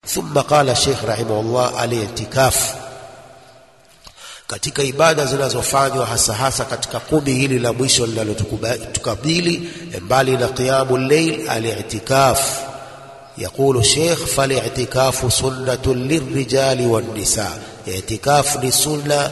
thumma qala Sheikh rahimahullah al-i'tikaf katika ibada zinazofanywa hasa hasa katika kumi hili la mwisho linalotukabili mbali na qiyamul layl al-i'tikaf يقول الشيخ فالاعتكاف سنة للرجال والنساء اعتكاف لسنة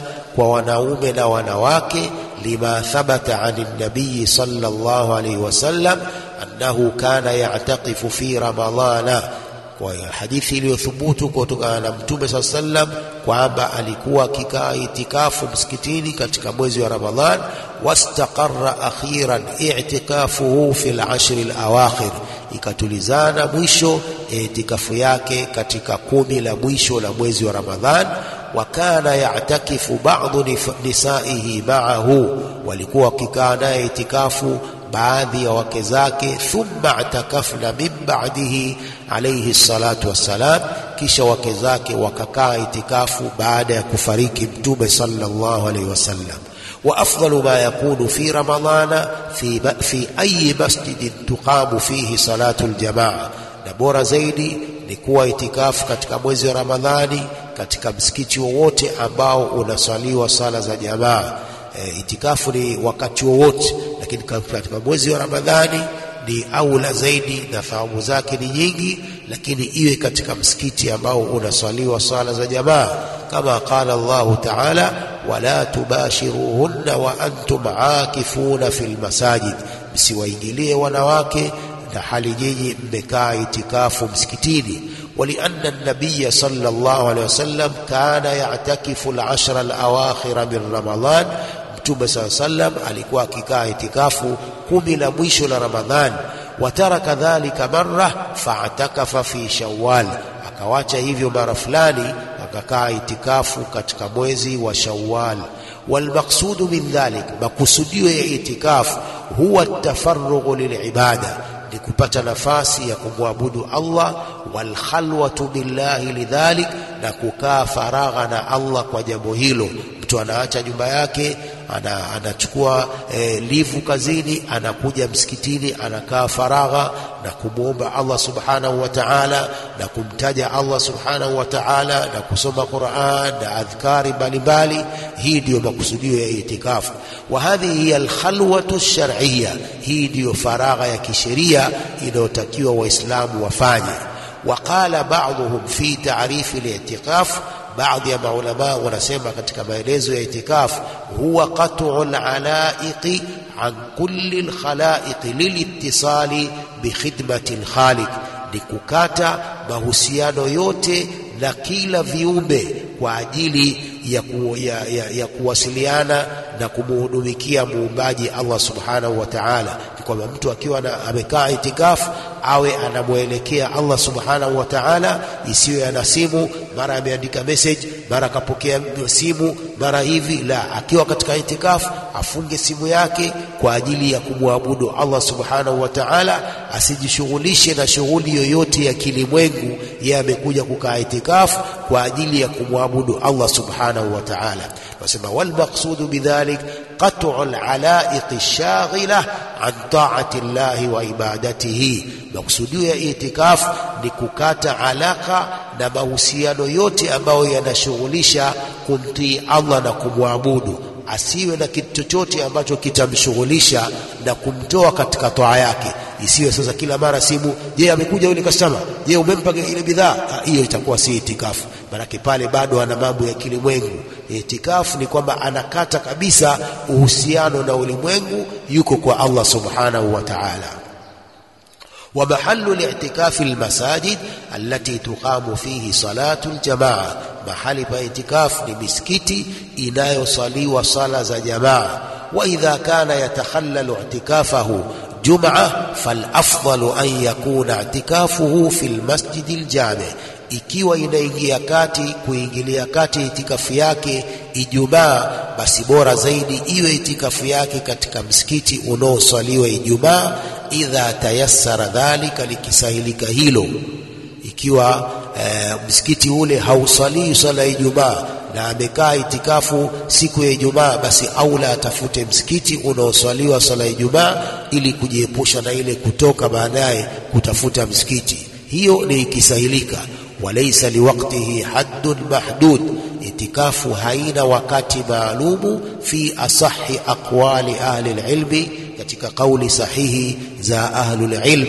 ونوم ونواك لما ثبت عن النبي صلى الله عليه وسلم أنه كان يعتقف في رمضان kwa hadithi iliyothubutu kutokana na mtume saa sallam kwamba alikuwa akikaa itikafu msikitini katika mwezi wa Ramadhan wastaqarra akhiran i'tikafuhu fi al-ashri al-awakhir ikatulizana mwisho itikafu yake katika kumi la mwisho la mwezi wa Ramadhan wa kana ya'takifu ba'dhu nisaihi ma'ahu walikuwa wakikaa naye itikafu baadhi ya wake zake thumma atakafna min ba'dihi alayhi salatu wassalam kisha wake zake wakakaa itikafu baada ya kufariki mtume sallallahu alayhi wasallam wa afdalu ma yakunu fi ramadana fi fi ayi masjidin tuqamu fihi salatu aljamaa na bora zaidi ni kuwa itikafu katika mwezi wa ramadhani katika msikiti wowote ambao unaswaliwa sala za jamaa e, itikafu ni wakati wowote lakini katika mwezi wa Ramadhani ni aula zaidi na thawabu zake ni nyingi, lakini iwe katika msikiti ambao unaswaliwa sala za jamaa, kama qala Allahu taala, wala tubashiruhunna wa antum aakifuna fil masajid, msiwaingilie wanawake na hali nyinyi mmekaa itikafu msikitini. ولأن النبي صلى الله عليه وسلم كان يعتكف العشر الأواخر من رمضان Mtume saa sallam alikuwa akikaa itikafu kumi la mwisho la Ramadhan. Wataraka dhalika marra faatakafa fi Shawwal, akawacha hivyo mara fulani akakaa itikafu katika mwezi wa Shawwal. Walmaqsudu min dhalik, makusudio ya itikafu huwa tafarrughu lilibada, ni kupata nafasi ya kumwabudu Allah, walkhalwatu billahi lidhalik, na kukaa faragha na Allah kwa jambo hilo. Mtu anaacha nyumba yake ana, anachukua e, livu kazini, anakuja msikitini, anakaa faragha na kumwomba Allah subhanahu wa ta'ala na kumtaja Allah subhanahu wa ta'ala na kusoma Qur'an na adhkari mbalimbali. Hii ndiyo makusudio ya itikafu. Wa hadhihi hiya alkhalwatu shar'iyya, hii ndiyo faragha ya kisheria inayotakiwa Waislamu wafanye. Waqala ba'dhum fi ta'rifi al-i'tikaf baadhi ya maulama wanasema katika maelezo ya itikafu huwa qat'u al-alaiqi an kulli al-khalaiqi lilittisali bi khidmati al-khaliq, ni kukata mahusiano yote na kila viumbe kwa ajili ya, ku, ya, ya, ya kuwasiliana na kumuhudumikia muumbaji Allah subhanahu wa ta'ala. Ni kwamba mtu akiwa amekaa itikafu awe anamwelekea Allah subhanahu wa ta'ala, isiyo ana simu, mara ameandika message, mara akapokea simu, mara hivi. La, akiwa katika itikafu afunge simu yake kwa ajili ya kumwabudu Allah subhanahu wa ta'ala, asijishughulishe na shughuli yoyote ya kilimwengu. Yeye amekuja kukaa itikafu kwa ajili ya kumwabudu Allah subhanahu wa ta'ala. Wasema wal maqsudu bidhalik qat'u al-alaiq ash-shaghila an ta'ati Allah wa ibadatihi. Maksudio ya itikafu ni kukata alaka na mahusiano yote ambayo yanashughulisha kumtii Allah na kumwabudu. Asiwe na kitu chochote ambacho kitamshughulisha na kumtoa katika toa yake. Isiwe sasa kila mara simu, je, amekuja yule customer, je, umempa ile bidhaa? Hiyo itakuwa si itikafu, maanake pale bado ana mambo ya kilimwengu. Itikafu ni kwamba anakata kabisa uhusiano na ulimwengu, yuko kwa Allah subhanahu wa ta'ala. ومحل الاعتكاف المساجد التي تقام فيه صلاة الجماعة mahali pa itikaf ni misikiti inayosaliwa sala za jamaa wa idha kana yatakhallalu i'tikafahu jum'a falafdalu an yakuna i'tikafuhu fil masjidi aljami ikiwa inaingia kati kuingilia kati itikafu yake Ijumaa, basi bora zaidi iwe itikafu yake katika msikiti unaoswaliwa Ijumaa, idha tayassara dhalika, likisahilika hilo. Ikiwa e, msikiti ule hausalii swala ya Ijumaa na amekaa itikafu siku ya Ijumaa, basi aula atafute msikiti unaoswaliwa swala ya Ijumaa ili kujiepusha na ile kutoka baadaye kutafuta msikiti. Hiyo ni ikisahilika walaysa liwaqtihi haddun mahdud itikafu haina wakati maalumu fi asahi aqwali ahli alilmi katika kauli sahihi za ahlul ilm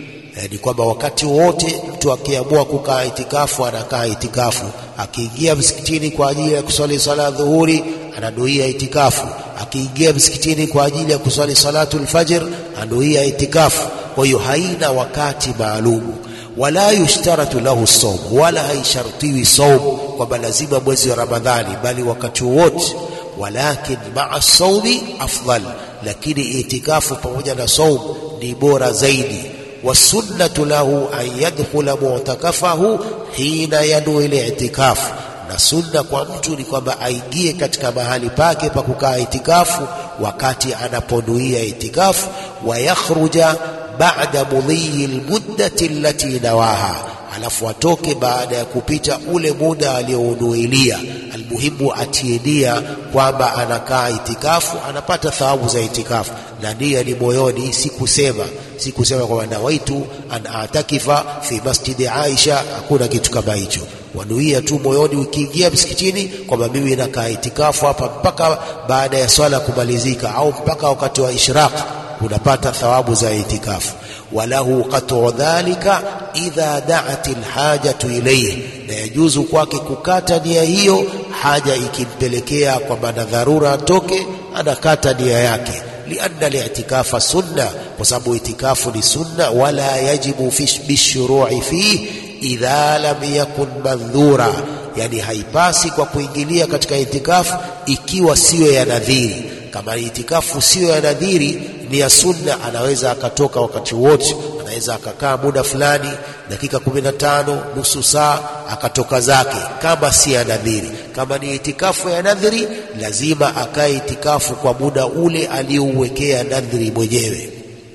ni kwamba wakati wote mtu akiamua kukaa itikafu anakaa itikafu akiingia msikitini kwa ajili ya kuswali sala dhuhuri ananuia itikafu akiingia msikitini kwa ajili ya kuswali salatu lfajr anuia itikafu kwa hiyo haina wakati maalumu wala yushtaratu lahu saum wala haishartiwi saum kwamba lazima mwezi wa ramadhani bali wakati wowote walakin maa saumi afdal lakini itikafu pamoja na saum ni bora zaidi wasunnatu lahu an yadkhula mu'takafahu hina yanwi li'tikafu na sunna kwa mtu ni kwamba aingie katika mahali pake pa kukaa itikafu wakati anaponuia itikafu wa yakhruja ba'da mudhiyi almuddati allati nawaha alafu atoke baada ya kupita ule muda aliounuilia almuhimu atie nia kwamba anakaa itikafu anapata thawabu za itikafu na nia ni moyoni si kusema si kusema kwamba nawaitu an atakifa fi masjidi Aisha hakuna kitu kama hicho wanuia tu moyoni ukiingia msikitini kwamba mimi nakaa itikafu hapa mpaka baada ya swala kumalizika au mpaka wakati wa ishraq unapata thawabu za itikafu walahu qat'u dhalika idha da'at alhajatu ilayhi na yajuzu kwake kukata nia hiyo haja ikimpelekea kwamba na dharura atoke anakata nia yake lianna li'tikafa sunna kwa sababu itikafu ni sunna wala yajibu fi bishuru'i fi idha lam yakun mandhura yani haipasi kwa kuingilia katika itikafu ikiwa siyo ya nadhiri kama itikafu siyo ya nadhiri ni ya sunna anaweza akatoka wakati wote anaweza akakaa muda fulani dakika 15 nusu saa akatoka zake kama si ya nadhiri kama ni itikafu ya nadhiri lazima akae itikafu kwa muda ule aliyouwekea nadhiri mwenyewe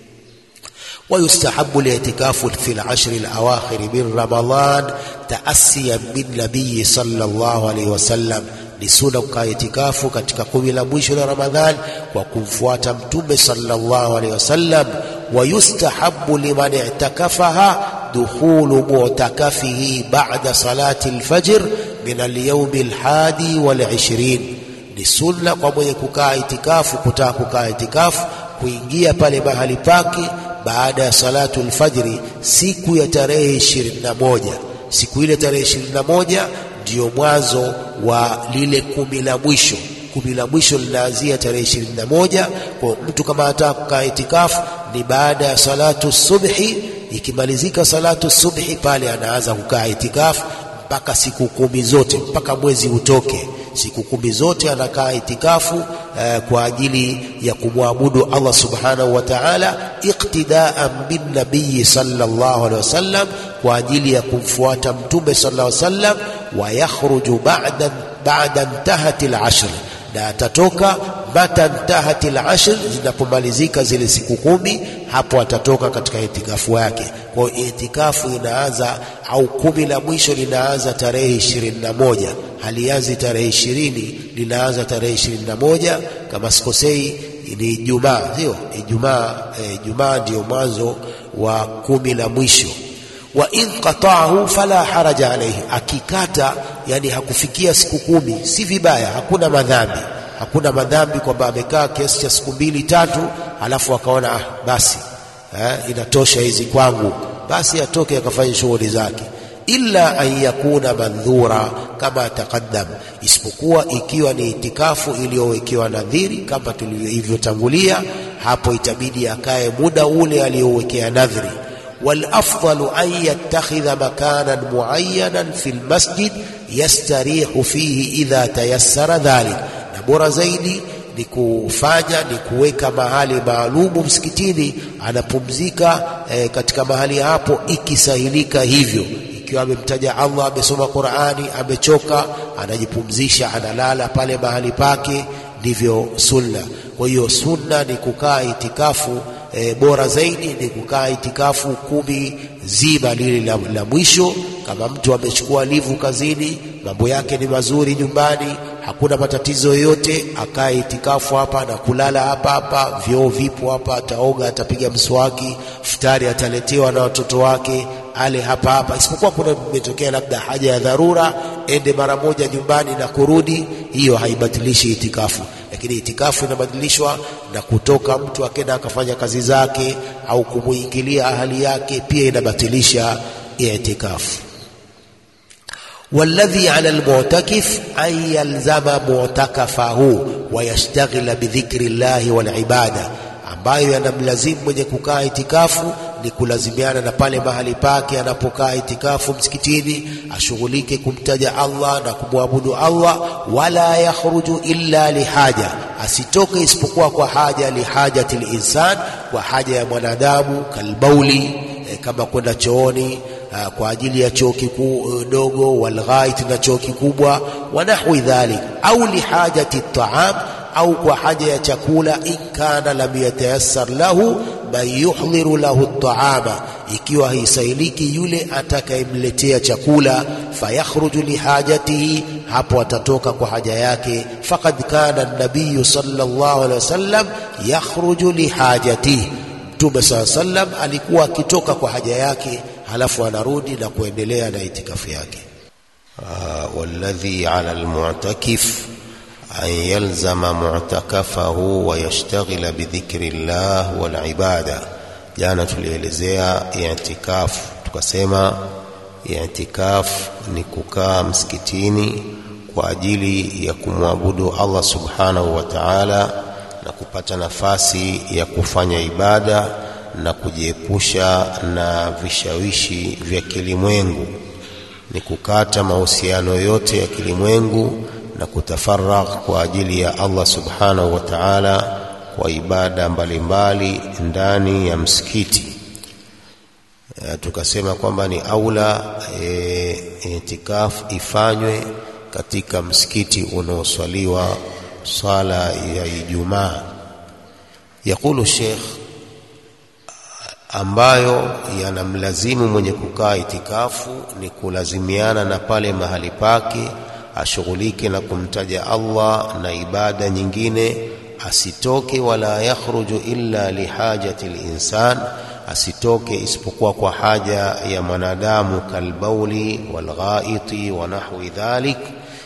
ويستحب الاعتكاف في العشر الأواخر من رمضان تأسيا بالنبي صلى الله عليه وسلم ni sunna kukaa itikafu katika kumi la mwisho la Ramadhan kwa kumfuata Mtume sallallahu alaihi wasallam. Wa yustahabbu liman i'takafaha dukhulu mu'takafihi ba'da salati al-fajr min al-yawm al-hadi wal-ishrin, ni sunna kwa mwenye kukaa itikafu, kutaka kukaa itikafu, kuingia pale mahali pake baada ya salatu al-fajri siku ya tarehe 21 siku ile tarehe 21 ndiyo mwanzo wa lile kumi la mwisho. Kumi la mwisho linaanzia tarehe ishirini na moja. Kwa mtu kama anataka kukaa itikafu ni baada ya salatu subhi. Ikimalizika salatu subhi, pale anaanza kukaa itikafu mpaka siku kumi zote, mpaka mwezi utoke. Siku kumi zote anakaa itikafu eh, kwa ajili ya kumwabudu Allah subhanahu wa ta'ala, iqtidaan bin nabii sallallahu alaihi wasallam, kwa ajili ya kumfuata mtume sallallahu alaihi wasallam wa yakhruju ba'da ba'da intahati al-ashr, na atatoka mata intahati al-ashr, zinapomalizika zile siku kumi, hapo atatoka katika itikafu yake. Kwa hiyo itikafu inaanza au kumi la mwisho linaanza tarehe ishirini na moja halianzi tarehe ishirini linaanza tarehe ishirini na moja kama sikosei, ni Ijumaa, sio Ijumaa? Ijumaa ndiyo mwanzo wa kumi la mwisho wa in qata'ahu fala haraja alayhi, akikata yani hakufikia siku kumi si vibaya, hakuna madhambi, hakuna madhambi kwamba amekaa kiasi cha siku mbili tatu, alafu akaona ah, basi eh, inatosha hizi kwangu, basi atoke akafanya shughuli zake, illa an yakuna mandhura kama taqaddam, isipokuwa ikiwa ni itikafu iliyowekewa nadhiri kama tulivyotangulia, hapo itabidi akae muda ule aliyowekea nadhiri والافضل ان يتخذ مكانا معينا في المسجد يستريح فيه اذا تيسر ذلك na bora zaidi ni kufanya ni kuweka mahali maalumu msikitini anapumzika eh, katika mahali hapo ikisahilika hivyo ikiwa amemtaja Allah amesoma Qur'ani amechoka anajipumzisha analala pale mahali pake ndivyo sunna kwa hiyo sunna ni kukaa itikafu E, bora zaidi ni kukaa itikafu kumi zima lile la, la mwisho. Kama mtu amechukua livu kazini, mambo yake ni mazuri nyumbani, hakuna matatizo yoyote, akae itikafu hapa na kulala hapa hapa, vyoo vipo hapa, ataoga, atapiga mswaki, futari ataletewa na watoto wake, ale hapa hapa, isipokuwa kuna imetokea labda haja ya dharura, ende mara moja nyumbani na kurudi, hiyo haibatilishi itikafu. Lakini itikafu inabadilishwa na kutoka mtu akenda akafanya kazi zake au kumuingilia ahali yake, pia inabatilisha itikafu. والذي على المعتكف أن يلزم معتكفه ويشتغل بذكر الله والعبادة ambayo yanamlazimu mwenye kukaa itikafu ni kulazimiana na pale mahali pake anapokaa itikafu msikitini, ashughulike kumtaja Allah na kumwabudu Allah, wala yakhruju illa lihaja, asitoke isipokuwa kwa haja, lihajati linsan, kwa haja ya mwanadamu, kalbauli, eh, kama kwenda chooni Uh, kwa ajili ya choo kidogo uh, walghait na choo kikubwa wa nahwi dhalik, au lihajati taam, au kwa haja ya chakula. In kana lam yatayassar lahu man yuhdhiru lahu taama, ikiwa haisailiki yule atakayemletea chakula, fayakhruju lihajatihi, hapo atatoka kwa haja yake. Faqad kana nabiyu sallallahu alaihi wasallam yakhruju lihajatihi, Mtume saa sallam alikuwa akitoka kwa haja yake halafu anarudi na kuendelea na itikafu yake. walladhi ala almu'takif an yalzama mu'takafahu wa yashtaghila bidhikri llah wal ibada. Jana tulielezea i'tikafu, tukasema i'tikafu ni kukaa msikitini kwa ajili ya kumwabudu Allah subhanahu wa ta'ala na kupata nafasi ya kufanya ibada na kujiepusha na vishawishi vya kilimwengu, ni kukata mahusiano yote ya kilimwengu na kutafaragh kwa ajili ya Allah subhanahu wa ta'ala kwa ibada mbalimbali ndani ya msikiti. E, tukasema kwamba ni aula e, itikafu ifanywe katika msikiti unaoswaliwa swala ya Ijumaa. Yaqulu Sheikh ambayo yanamlazimu mwenye kukaa itikafu ni kulazimiana na pale mahali pake, ashughulike na kumtaja Allah na ibada nyingine, asitoke. Wala yakhruju illa lihajati linsan, asitoke isipokuwa kwa haja ya mwanadamu, kalbauli walghaiti wa nahwi dhalik.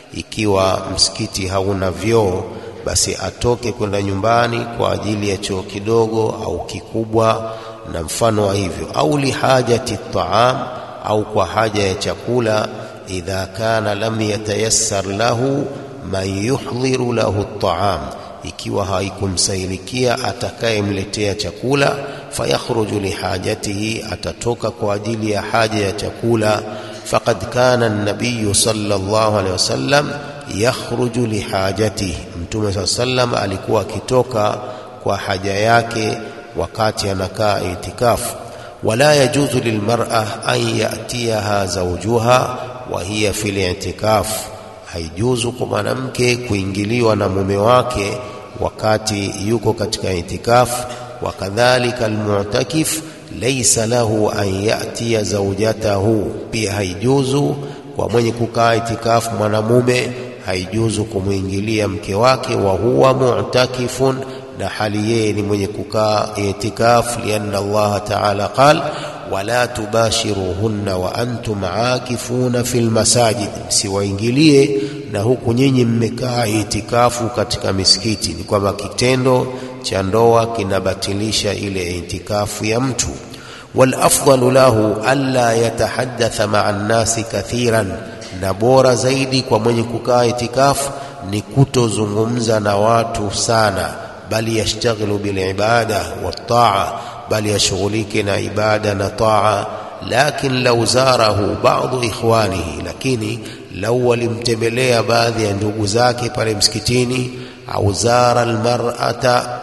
Ikiwa msikiti hauna vyoo, basi atoke kwenda nyumbani kwa ajili ya choo kidogo au kikubwa na mfano wa hivyo, au lihajati taam, au kwa haja ya chakula. Idha kana lam yatayassar lahu man yuhdhiru lahu taam, ikiwa haikumsailikia atakayemletea chakula. Fayakhruju lihajatihi, atatoka kwa ajili ya haja ya chakula. Faqad kana an-nabiy sallallahu alayhi wasallam yakhruju lihajatihi, Mtume saa sallam alikuwa akitoka kwa haja yake wakati anakaa itikafu. Wala yajuzu lilmar'a an yatiyaha zawjuha wa hiya fil i'tikaf, haijuzu kwa mwanamke kuingiliwa na mume wake wakati yuko katika itikafu. Wakadhalika almu'takif laysa lahu an yatiya zawjatahu, pia haijuzu kwa mwenye kukaa itikafu mwanamume, haijuzu kumwingilia mke wake, wa huwa mu'takifun na hali yeye ni mwenye kukaa itikaf, lianna Allah ta'ala qal wala tubashiruhunna wa antum aakifuna fil masajid, msiwaingilie na huku nyinyi mmekaa itikafu katika misikiti. Ni kwamba kitendo cha ndoa kinabatilisha ile itikafu ya mtu. Wal afdalu lahu alla yatahaddatha ma'a nnasi kathiran, na bora zaidi kwa mwenye kukaa itikafu ni kutozungumza na watu sana bali yashtaghilu bilibada waltaa, bali yashughulike na ibada na taa. Lakin lau zarahu badu ikhwanihi, lakini lau walimtembelea baadhi ya ndugu zake pale msikitini, au zara almar'ata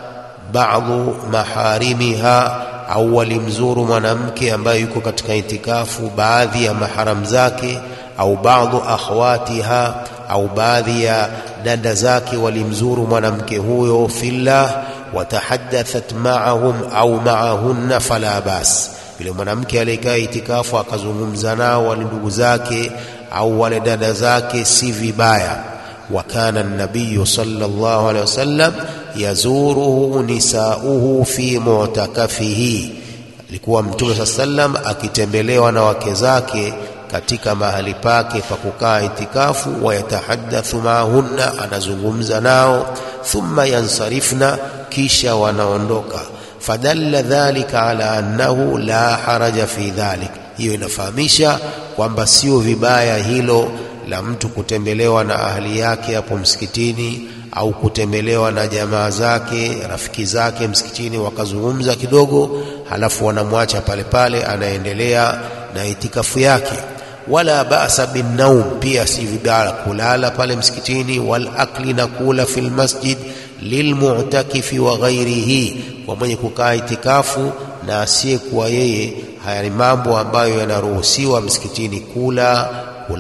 badu maharimiha, au walimzuru mwanamke ambaye yuko katika itikafu baadhi ya maharam zake, au badu akhwatiha au baadhi ya dada zake walimzuru mwanamke huyo fillah, watahaddathat ma'ahum au ma'ahunna fala bas. Yule mwanamke aliyekaa itikafu akazungumza nao wale ndugu zake au wale dada zake, si vibaya. Wa kana an-nabiy sallallahu alaihi wasallam yazuruhu nisauhu fi mu'takafihi, alikuwa mtume saa sallam akitembelewa na wake zake katika mahali pake pa kukaa itikafu wayatahadathu maahunna anazungumza nao thumma yansarifna kisha wanaondoka fadalla dhalika ala annahu la haraja fi dhalik hiyo inafahamisha kwamba sio vibaya hilo la mtu kutembelewa na ahli yake hapo msikitini au kutembelewa na jamaa zake rafiki zake msikitini wakazungumza kidogo halafu wanamwacha pale pale anaendelea na itikafu yake wala ba'sa bin naum pia si vibaya kulala pale msikitini wal akli na kula fil masjid lilmu'takifi wa ghairihi kwa mwenye kukaa itikafu na asiyekuwa yeye haya ni mambo ambayo yanaruhusiwa msikitini kula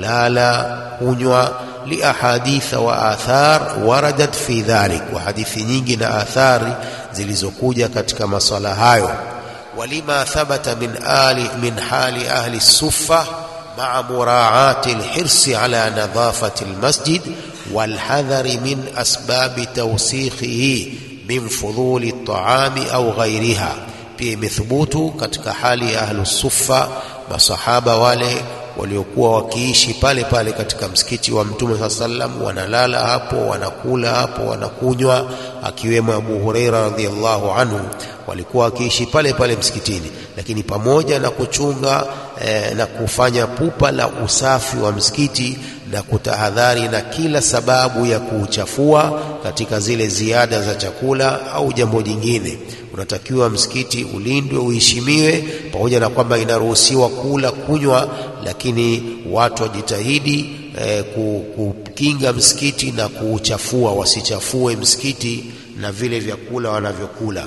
kulala kunywa liahaditha wa athar waradat fi dhalik wa hadithi nyingi na athari zilizokuja katika masala hayo walima thabata min ali min hali ahli suffa مع مراعاة الحرص على نظافة المسجد والحذر من أسباب توسيخه من فضول الطعام أو غيرها pia imethubutu katika hali ya ahlu suffa masahaba wale waliokuwa wakiishi pale pale katika msikiti wa mtume saa sallam wanalala hapo wanakula hapo wanakunywa akiwemo abu hureira radhiallahu anhu walikuwa wakiishi pale pale msikitini lakini pamoja na kuchunga eh, na kufanya pupa la usafi wa msikiti na kutahadhari na kila sababu ya kuuchafua katika zile ziada za chakula au jambo jingine unatakiwa msikiti ulindwe uheshimiwe pamoja na kwamba inaruhusiwa kula kunywa lakini watu wajitahidi eh, kukinga msikiti na kuuchafua wasichafue msikiti na vile vyakula wanavyokula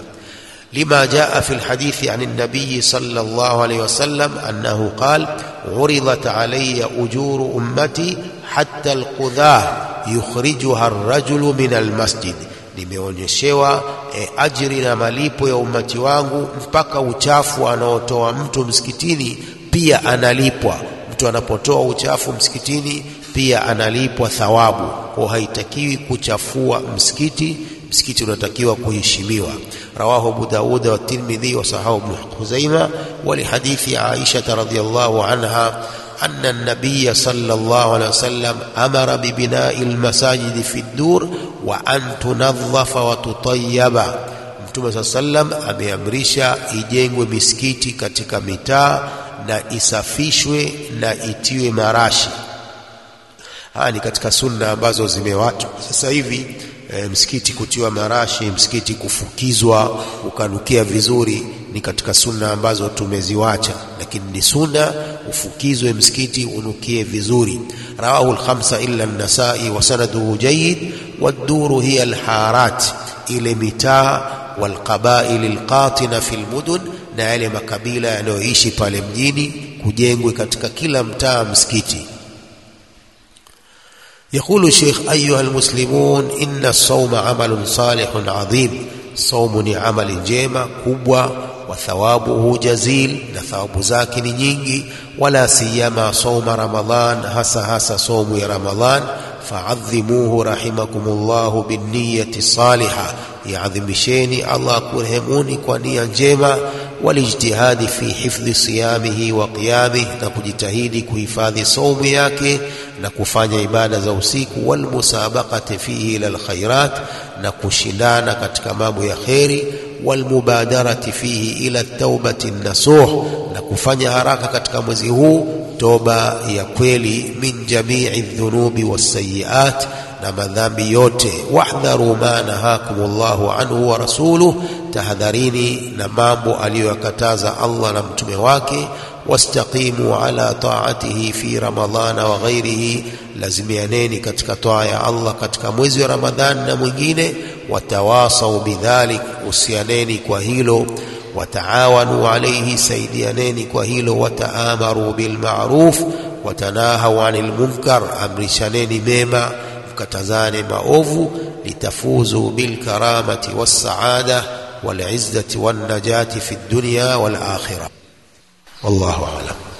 لما جاء في الحديث عن النبي صلى الله عليه وسلم أنه قال عرضت علي أجور أمتي حتى القذاة يخرجها الرجل من المسجد nimeonyeshewa e, ajiri na malipo ya umati wangu mpaka uchafu anaotoa mtu msikitini pia analipwa mtu anapotoa uchafu msikitini pia analipwa thawabu kwa haitakiwi kuchafua msikiti msikiti unatakiwa kuheshimiwa رواه أبو داود والترمذي وصححه ابن خزيمة ولحديث عائشة رضي الله عنها أن النبي صلى الله عليه وسلم أمر ببناء المساجد في الدور وأن تنظف وتطيب Mtume saa sallam ameamrisha ijengwe misikiti katika mitaa na isafishwe na itiwe marashi. Haya ni katika sunna ambazo zimewachwa sasa hivi e, msikiti kutiwa marashi, msikiti kufukizwa ukanukia vizuri, ni katika sunna ambazo tumeziwacha, lakini ni sunna ufukizwe msikiti unukie vizuri. Rawahu al-khamsa illa an-Nasai wa sanaduhu jayyid wad-duru hiya al-harat, ile mitaa walqabail alqatina fi almudun, na yale makabila yanayoishi pale mjini, kujengwe katika kila mtaa msikiti. يقول الشيخ أيها المسلمون إن الصوم عمل صالح عظيم صوم عمل جيمة كبوة وثوابه جزيل نثواب زاك نينجي ولا سيما صوم رمضان هسا هسا صوم رمضان فعظموه رحمكم الله بالنية الصالحة يعظمشيني الله كرهموني كونيا جيمة والاجتهاد في حفظ صيامه وقيامه نكجتهيدي كهفاظ صوم yake na kufanya ibada za usiku walmusabaqati fihi ila alkhairat na kushindana katika mambo ya kheri walmubadarati fihi ila taubati nasuh na kufanya haraka katika mwezi huu toba ya kweli min jamii dhunubi wasayiat na madhambi yote wahdharu ma nahakum llahu anhu wa rasuluh tahadharini na mambo aliyoyakataza Allah na mtume wake wastaqimu ala taatihi fi ramadhana wa ghairihi, lazimianeni katika toa ya Allah katika mwezi wa Ramadhani na mwingine. Watawasau bidhalik, usianeni kwa hilo. Wataawanu alaihi, saidianeni kwa hilo. Wataamaru bilmaruf watanahau anil munkar, amrishaneni mema mkatazane maovu. Litafuzu bilkaramati wassaada walizzati wannajati fi dunya wal akhirah. والله أعلم